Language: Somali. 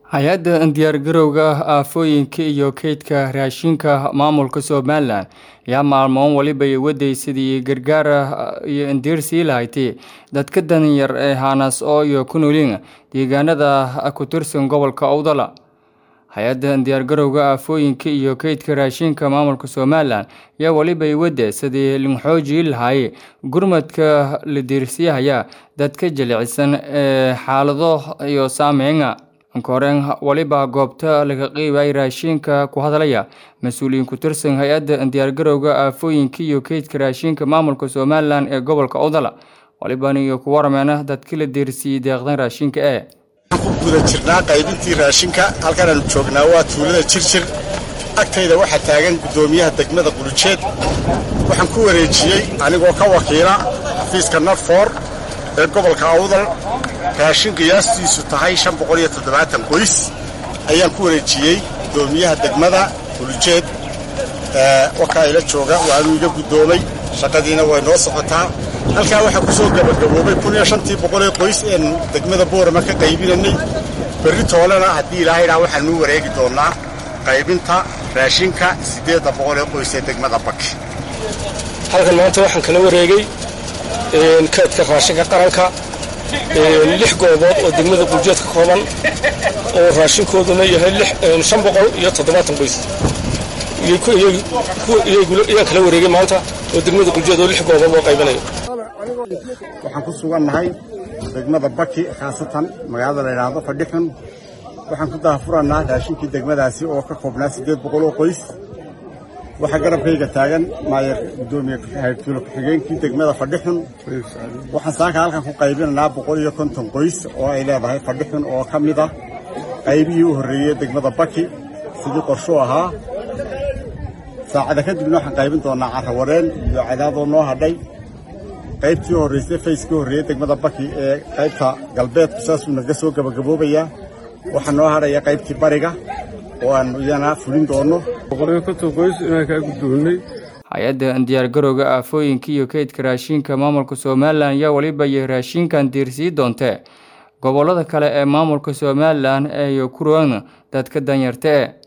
hay-adda diyaargarowga aafooyinka iyo kaydka raashinka maamulka somalilan ayaa maalmoon waliba waday sidii gargaar iyo indiirsii lahayti dadka danyar ee hanas oo iyo ku nooliin deegaanada ku tirsan gobolka owdala hay-adda diyaargarowga aafooyinka iyo kaydka raashinka maamulka somalilan ayaa waliba wade sidii linxoojii lahaay gurmadka la diirsiyahaya dadka jilicsan ee xaalado iyo saameynga koreen waliba goobta laga qeybay raashinka ku hadlaya mas-uuliyiin ku tirsan hay-adda diyaargarowga aafooyinka iyo kaydka raashinka maamulka somalilan ee gobolka owdala waliban iyo ku warameena dadkii la diirsiiyey deeqdan raashinka ee ku guda jirnaa qaybintii raashinka halkan aanu joognaa waa tuulada jirjir agtayda waxaa taagan guddoomiyaha degmada qulujeed waxaan ku wareejiyey anigoo ka wakiila xafiiska nadfor ee gobolka awdal raashin qiyaastiisu tahay qoys ayaan ku wareejiyey guddoomiyaha degmada qulujeed wakaa ila jooga waanuu iga guddoomay shaqadiina way noo socotaa halkaa waxaa ku soo gabagaboobay ee qoys een degmada boorama ka qaybinanay berri toolena haddii ilaahaydaa waxaanuu wareegi doonnaa qaybinta raashinka siddeedda boqol ee qoys ee degmada baki halkan maanta waxaan kala wareegay kaydka raashinka qaranka lix goobood oo degmada quljeed ka kooban oo raashinkooduna yahay shan boqol iyo toddobaatan qoys ayaan kala wareegay maanta oo degmada quljeed oo lix goobood oo qaybinayo waxaan ku sugannahay degmada baki khaasatan magaalada la yidhaahdo fadhixun waxaan ku daahfurannaa raashinkii degmadaasi oo ka koobnaa siddeed boqol oo qoys waxaa garabkayga taagan maayer guddoomiye haytuulo ku-xigeenkii degmada fadhixun waxaan saaka halkan ku qaybinaynaa boqol iyo konton qoys oo ay leedahay fadhixun oo ka mid ah qaybihii u horreeyey degmada baki sidii qorshuu ahaa saacada kadibna waxaan qaybin doonnaa carrawareen iyo cadaadoo noo hadhay qaybtii u horraysay fayskii horreeyey degmada baki ee qaybta galbeedku saasuu naga soo gabagaboobayaa waxaa noo hadhaya qaybtii bariga oo aanu iyana fulin doonno hay-adda diyaargarowga aafooyinka iyo kaydka raashinka maamulka somalilan ayaa waliba iyo raashinkan diirsii doontee gobolada kale ee maamulka somalilan ee kuroon dadka danyarta e